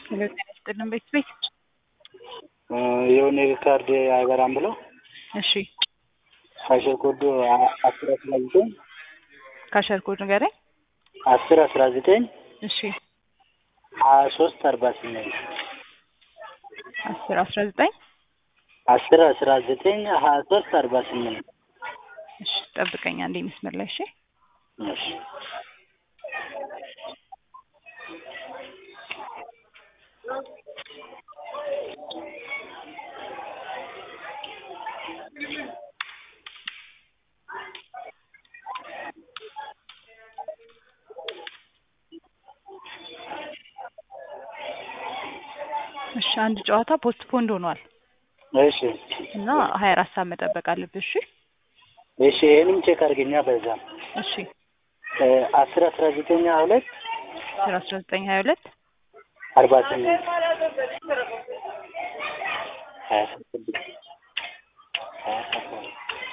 ሄሎ ጤና ይስጥልን ቤት ቤት የሆነ ካርድ አይበራም ብለው እሺ ካሸር ኮዱ አስር አስራ ዘጠኝ ካሸር ኮድ ንገረኝ አስር አስራ ዘጠኝ እሺ ሀያ ሶስት አርባ ስምንት አስር አስራ ዘጠኝ አስር አስራ ዘጠኝ ሀያ ሶስት አርባ ስምንት እሺ ጠብቀኝ አንዴ መስመር ላይ እሺ እሺ እሺ አንድ ጨዋታ ፖስት ፖንድ ሆኗል እሺ እና ሀያ አራት ሰዓት መጠበቅ አለብህ እሺ እሺ ይህንም ቼክ አድርገኛ በዛ እሺ አስር አስራ ዘጠኝ ሀያ ሁለት አስር አስራ ዘጠኝ ሀያ ሁለት አርባ ስምንት ሀያ ስድስት ሀያ ሰባት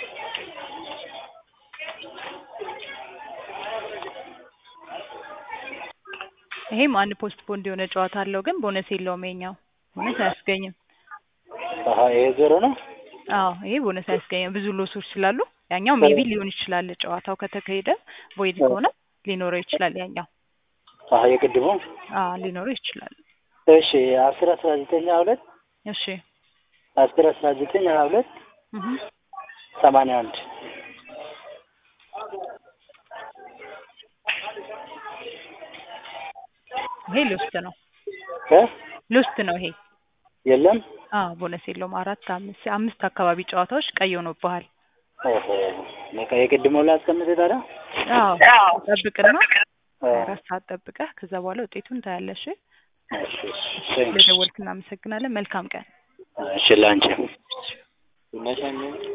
ይሄም አንድ ፖስት ፖንድ የሆነ ጨዋታ አለው ግን ቦነስ የለውም ይሄኛው ቦነስ አያስገኝም አሀ ይሄ ዜሮ ነው አዎ ይሄ ቦነስ አያስገኝም ብዙ ሎሶች ስላሉ ያኛው ሜቢ ሊሆን ይችላል ጨዋታው ከተካሄደ ቮይድ ከሆነ ሊኖረው ይችላል ያኛው አሀ የቅድሙ አዎ ሊኖረው ይችላል እሺ አስር አስራ ዘጠኝ ሀያ ሁለት እሺ አስር አስራ ዘጠኝ ሀያ ሁለት እህ ሰማንያ አንድ ይሄ ሎስት ነው እ ሎስት ነው ይሄ የለም አዎ ቦነስ የለውም አራት አምስት አምስት አካባቢ ጨዋታዎች ቀይ ሆኖብሃል ኦሆ በቃ የቅድሙ ላይ አስቀምጥ ታዲያ አዎ ጠብቅና አራት ሰዓት ጠብቀህ ከዛ በኋላ ውጤቱን ታያለሽ እሺ እሺ ስለደወልክ እናመሰግናለን መልካም ቀን እሺ ላንቺ